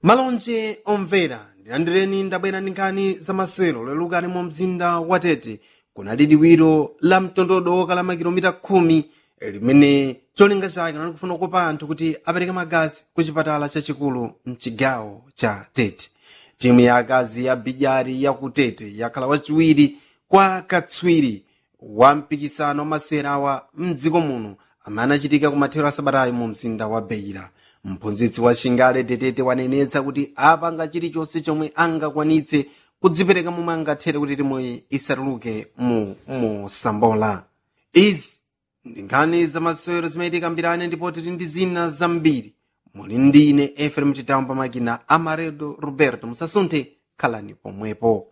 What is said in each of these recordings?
malonje omvera ndilandireni ndabwera ndi nkhani zamasewero lelukani mu mzinda wa tete kunali liwiro la mtondodo wokala makilomita khumi limene cholinga chake nali kufuna kukopa anthu kuti apereke magazi ku chipatala chachikulu mchigawo cha tete timu ya akazi ya bijari ya ku tete yakhala wachiwiri kwa katswiri wa mpikisano wa masewera awa mdziko muno amene anachitika ku mathero a sabatayi mu mzinda wa beira mphunzitsi wa shingale tetete wanenetsa kuti apanga chilichonse chomwe angakwanitse kudzipereka momwe angathere kuti timuyi isatuluke mu mosambola izi ndi nkhani zamasewero zimayitika mbirane ndipo tili ndi zina zambiri muli ndi ine efrem chitamu pamakina amaredo roberto musasunthe khalani pomwepo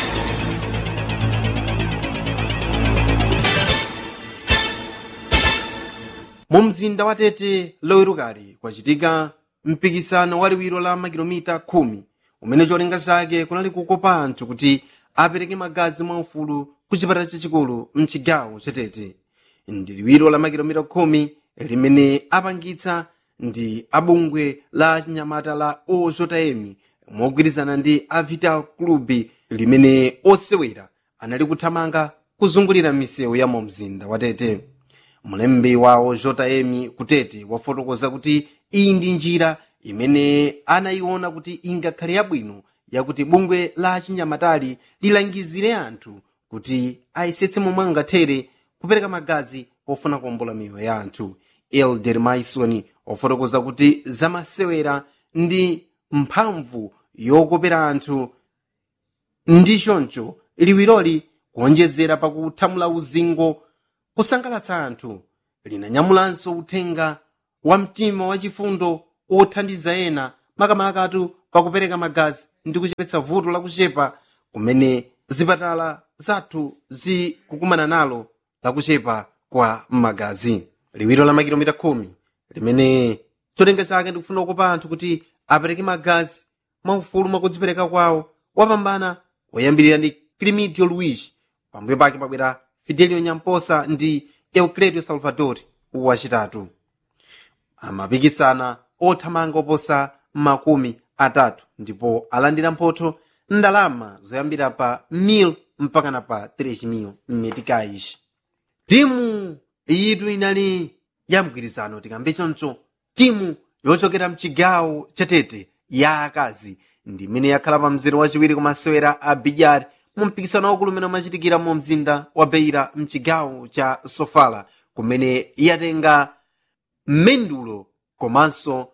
mu mzinda wa tete lowerukali kwachitika mpikisano waliwiro la makilomita khumi umene cholinga chake kunali kukopa anthu kuti apereke magazi mwaufulu ku chipatala chachikulu mchigawo cha tete ndi liwiro la makilomita khumi limene apangitsa ndi abungwe la chinyamata la ozotayemi mogwirizana ndi a vital club limene osewera anali kuthamanga kuzungulira misewu ya mu mzinda wa tete mlembi wawo jotayemi kutete wafotokoza kuti iyi ndi njira imene anayiona kuti ingakhale yabwino yakuti bungwe la chinyamatali lilangizire anthu kuti ayesetse momwe angathere kupereka magazi pofuna kuwombola miyoyo ya anthu elder maison wafotokoza kuti zamasewera ndi mphamvu yokopera anthu ndi choncho liwiroli kuonjezera pakuthamula uzingo kusangalatsa anthu linanyamulanso uthenga wa mtima wachifundo othandiza ena makamakatu pakupereka magazi ndi kuchepetsa vuto lakuchepa kumene zipatala zathu zikukumana nalo lakuchepa kwa magazi liwiro la makilomita khumi limene cholinga chake ndikufuna kukopa anthu kuti apereke magazi mwaufulu mwakudzipereka kwawo wapambana woyambirira ndi climidio luigi pambuyo pake pabwera fidelio nyamposa ndi eucledio salvador wachitatu amapikisana othamanga oposa makumi atatu ndipo alandira mphotho ndalama zoyambira pa 1000 mpakana pa 3000 meticais timu yitu inali ya mgwirizano tikambe choncho timu yochokera mchigawo chatete ya akazi ndi imene yakhala pa mzere wachiwiri kumasewera a bijari mu mpikisano waukulu umene umachitikira mu mzinda wa beira mchigawo cha sofala kumene yatenga mendulo komanso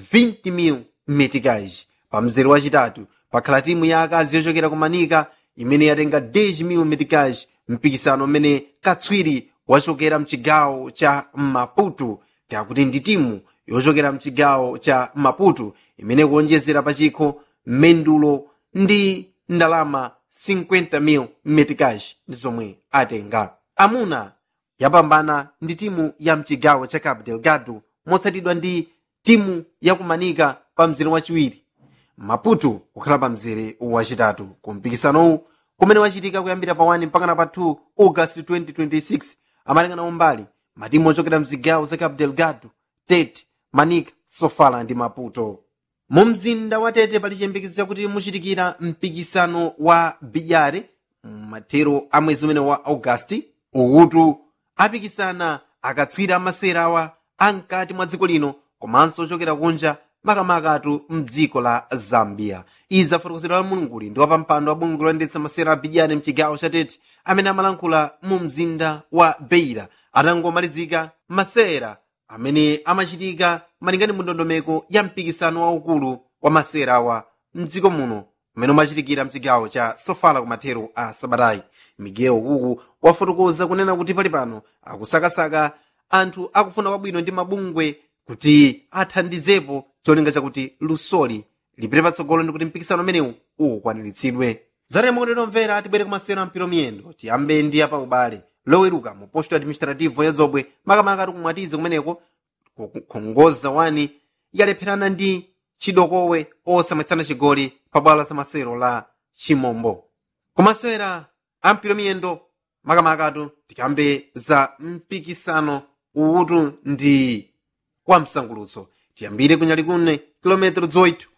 20,000 meticais pa mzere wachitatu pakhala timu ya akazi yochokera kumanika imene yatenga 10,000 meticais mpikisano umene katswiri wachokera mchigawo cha maputo kakuti ndi timu yochokera mchigawo cha maputo imene kuonjezera pachikho mendulo ndi ndalama 50,000 meticais ndi zomwe atenga amuna yapambana ndi timu ya mchigawo cha cabo delgado motsatidwa ndi timu yakumanika pa mzere wachiwiri maputo kukhala pa mzere wachitatu ku mpikisanowu kumene wachitika kuyambira pa 1 mpakana pa 2 august 2026 amalingana umbali matimu ochokera mzigawo za cabo delgado tete manika sofala ndi maputo mu mzinda wa tete pali chiyembekezo chakuti muchitikira mpikisano wa bijare mathero a mwezi umene wa augasti ukutu apikisana akatswiri amasewera awa amkati mwa dziko lino komanso ochokera kunja makamakatu mdziko la zambia izi afotokozedwa la mulunguli ndi wapampando wa bungwe loyendetsa masewera a bijare mchigawo cha tete amene amalankhula mu mzinda wa beira atangomalizika masewera amene amachitika malingana mu ndondomeko ya mpikisano waukulu wa masewera awa mdziko muno umene umachitikira mchigawo cha sofala kumathero a sabatayi miguel kuku wafotokoza kunena kuti pali pano akusakasaka anthu akufuna kwabwino ndi mabungwe kuti athandizepo cholinga chakuti lusoli lipite patsogolo ndi kuti mpikisano umenewu ukwaniritsidwe zatemokotero mvera tibwere kumasewera mpiro miyendo tiyambe ndi apa ubale loweruka mu posto administrativo ya zobwe makamaka ati kumwatize kumeneko kukhongoza wani yalepherana ndi chidokowe osamwetsana chigoli pa bwalo la masewero la chimombo kumasewera a mpiro miyendo makamakatu tikambe za mpikisano uwutu ndi wa msangulutso tiyambire kunyali kune kilometero 8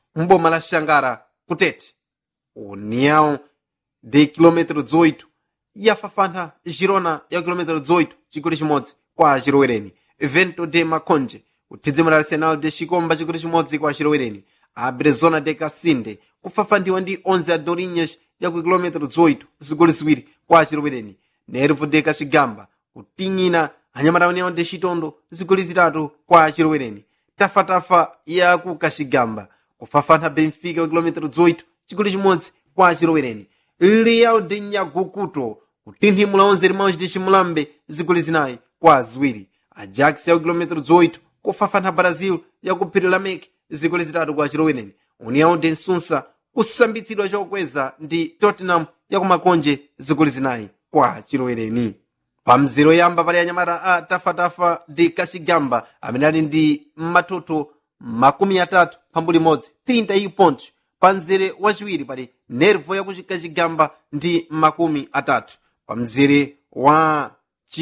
mboma la xangara kutete união de quilômetro 18 yafafantha girona ya quilômetro 18 chigoli chimodzi kwa chilowereni vento de maconje kuthidzimira arsenal de chikomba chigoli chimodzi kwa chilowereni abrezona de casinde kufafanthiwa ndi 11 adorinhas ya ku quilômetro 18 zigoli ziwiri kwa chilowereni nervo de kachigamba kuting'ina anyamata união de chitondo zigoli zitatu kwa chilowereni tafatafa ya ku kachigamba kufafantha benfica ku quilômetro 18 chigoli chimodzi kwa chilowereni leal de nyagukuto kutinthimula 11 irmãos de chimulambe zigoli zinayi kwa ziwiri ajax ya ku quilômetro 18 kufafantha brazil ya ku phiri la mek zigoli zitatu kwa chilowereni união de nsunsa kusambitsidwa chokweza ndi tottenham ya ku makonje zigoli zinayi kwa chilowereni pa mzero yamba pali anyamata a tafatafa de kachigamba amene ali ndi matoto makumi atatu phambu limodzi 30 pontos pa mzere wachiwiri pali nervo ya kachigamba ndi makumi atatu pa mzere wa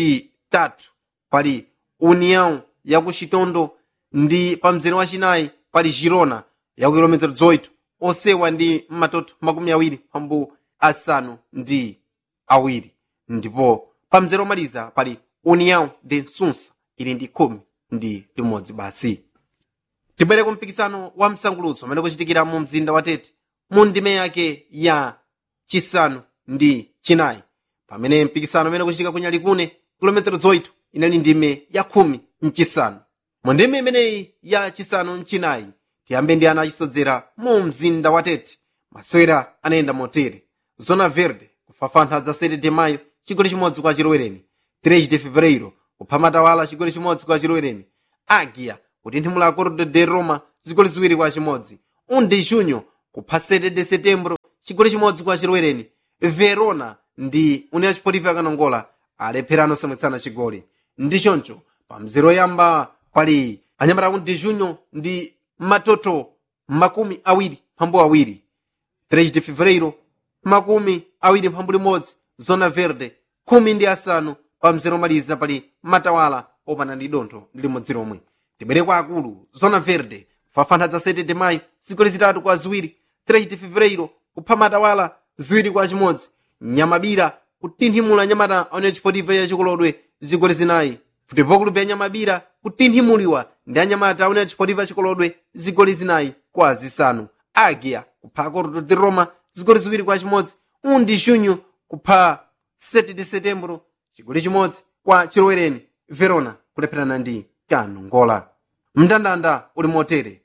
chitatu pali união ya ku chitondo ndi pa mzere wachinayi pali girona ya ku kilometero 18 osewa ndi matoto makumi awiri phambu asanu ndi awiri ndipo pa mzere omaliza pali união de nsunsa ili ndi khumi ndi limodzi basi tibwere ku mpikisano wa msangulutso umene kuchitikira mu mzinda wa tete mu ndime yake ya chisanu ndi chinayi pamene mpikisano umene kuchitika ku nyalikune kilometero 8 inali ndime ya khumi mchisanu mu ndime imeneyi ya chisanu mchinayi tiyambe ndi ana achisodzera mu mzinda wa tete masewera anayenda motere zona verde kufafantha za 7 de mayo chigoli chimodzi kwa chilowereni 3 de fevereiro kupha matawala chigoli chimodzi kwa chilowereni agia kutinthimula cordo de roma zigoli ziwiri kwa chimodzi 1 de junho kupha 7 de setembro chigoli chimodzi kwa chilowereni verona ndi união chipotivo yakanongola alepherano samwitsana chigoli ndi choncho pa mzero yamba pali anyamata 1 de junho ndi matoto makumi awiri phambu awiri 3 de fevereiro makumi awiri mphambu limodzi zona verde khumi ndi asanu pa mzero omaliza pali matawala opanda ndi dontho ndi limodzi lomwe tibwere kwa akulu zona verde fafantha za 7 de mayo zigoli zitatu kwa ziwiri 3 de fevereiro kupha matawala ziwiri kwa chimodzi nyamabira kutinthimula nyamata aone chipotivo ya chikolodwe zigoli zinayi futebol club ya nyamabira kutinthimuliwa ndi anyamata aone chipotivo ya chikolodwe zigoli zinayi kwa zisanu agia kupha cordo de roma zigoli ziwiri kwa chimodzi undi junho kupha 7 de setembro chigoli chimodzi kwa chilowereni verona kulepherana ndi kanongola mndandanda uli motere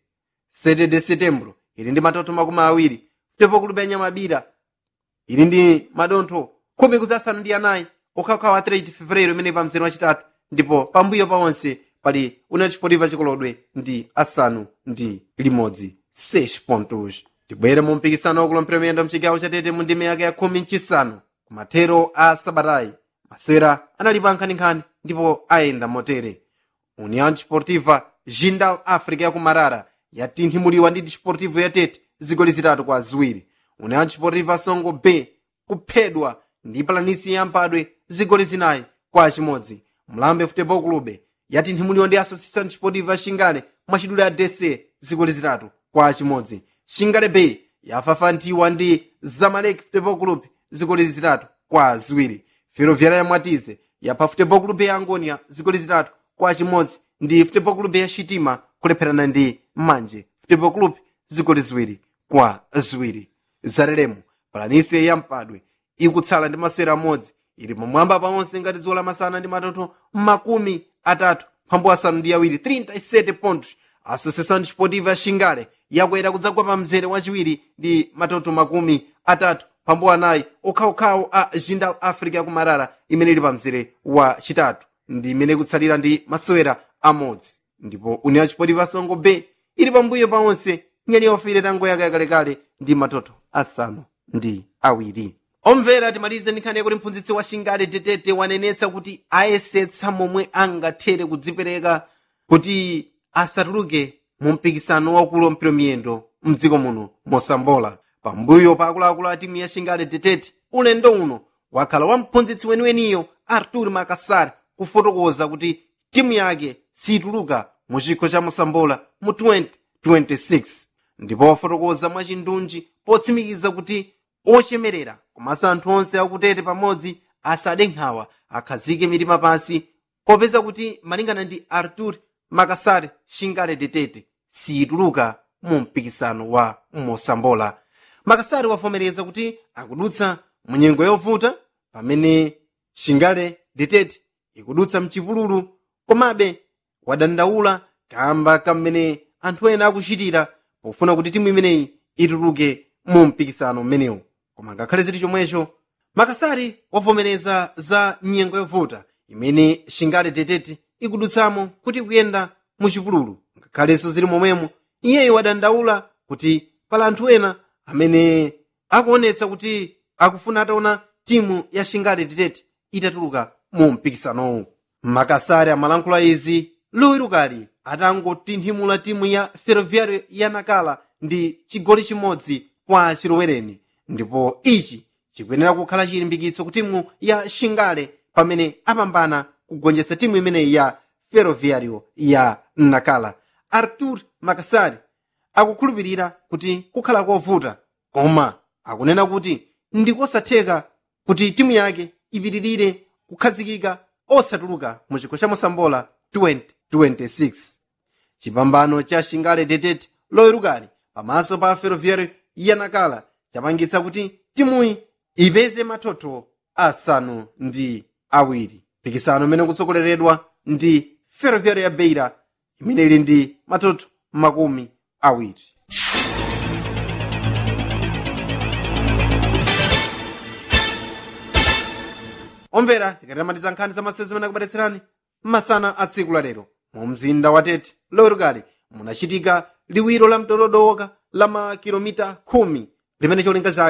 7 de setembro ili ndi matoto makumi awiri futebol club ya nyamabira ili ndi madontho khumi kudzasanu ndi anayi okhaokhawa 3 fevereiro imene pa mzere wachitatu ndipo pambuyo paonse pali una chipotiva chikolodwe ndi asanu ndi limodzi 6 pontos tibwere mu mpikisano wakulompera miyendo mchigawo chatete mu ndime yake ya khumi mchisanu kumathero a sabatayi masewera analipo nkhaninkhani ndipo ayenda motere união desportiva jindal africa yaku marara yatinthimuliwa ndi desportivo yatete zigoli zitatu kwa ziwiri união desportiva songo b kuphedwa ndi palanisi yampadwe zigoli zinayi kwa chimodzi mlambe futebol clube yatinthimuliwa ndi associação desportiva xingale mwachidule ya dc zigoli zitatu kwa chimodzi xingale b yafafanthiwa ndi zamalek futebol club zigoli zitatu kwa ziwiri ferroviária ya mwatize yapha futebol club ya angonia zigoli zitatu kwa chimodzi ndi futebol club ya xitima kulepherana ndi manje futebol club zigoli ziwiri kwa ziwiri zalelemo palanisi yampadwe ikutsala ndi masewera amodzi ili pamwamba paonse ngati dzuwa lamasana ndi matoto makumi atatu phambu asanu ndi awiri 37 pontos associação desportiva ya xingale yakwera kudzagwa pa mzere wachiwiri ndi matoto makumi atatu phambu anayi okhaokhawo a jindal africa yakumarara imene ili pa mzere wa chitatu ndi imene ikutsalira ndi masewera amodzi ndipo união desportiva songo b ili pambuyo paonse nyali yaufire tango yake yakalekale ndi matoto asanu ndi awiri omvera timalize nkhani yakuti mphunzitsi wa xingale tetete wanenetsa kuti ayesetsa momwe angathere kudzipereka kuti asatuluke mu mpikisano wakulu wampira miyendo mdziko muno mosambola pambuyo pa akuluakulu a timu ya xingale tetete ulendo uno wakhala wa mphunzitsi weniweniyo artur makasar kufotokoza kuti timu yake situluka mu chikho cha mosambola mu 2026 ndipo wafotokoza mwachindunji potsimikiza kuti ochemerera komanso anthu onse akutete pamodzi asade nkhawa akhazike mitima pansi popeza kuti malingana ndi artur makasar shingale detete siyituluka mu mpikisano wa mosambola makasari wavomereza kuti akudutsa mu nyengo yovuta pamene shingale detete ikudutsa mchipululu komabe wadandaula kamba kamene anthu ena akuchitira pofuna kuti timu imeneyi ituluke mu mpikisano umenewu koma ngakhale ziti chomwecho makasari wavomereza za nyengo yovuta imene shingale detete ikudutsamo kuti kuyenda mu chipululu ngakhalenso zili momwemo iyeyo wadandaula kuti pala anthu ena amene akuonetsa kuti akufuna ataona timu ya shingale detete itatuluka mu mpikisanowu makasari amalankhula izi luwirukali atangotinthimula timu ya ferroviario ya nakala ndi chigoli chimodzi kwa chilowereni ndipo ichi chikuyenera kukhala chilimbikitso ku timu ya shingale pamene apambana kugonjetsa timu imeneyi ya ferroviario ya nakala artur makasari akukhulupirira kuti kukhala kovuta koma akunena kuti ndikosatheka kuti timu yake ipitirire kukhazikika osatuluka mu chikho cha mosambola 2026 chipambano cha shingale detete loyerukali pamaso pa ferroviario ya nakala chapangitsa kuti timuyi ipeze mathotho asanu ndi awiri mpikisano umene ukutsogoleredwa ndi ferroviario ya beira imene ili ndi mathotho makumi awiri omvera tikatamatiza nkhani za masezi amene akubweretserani masana a tsiku lalero mu mzinda wa tete lowerukali munachitika liwiro la mtododoka la makilomita khumi limene cholinga chake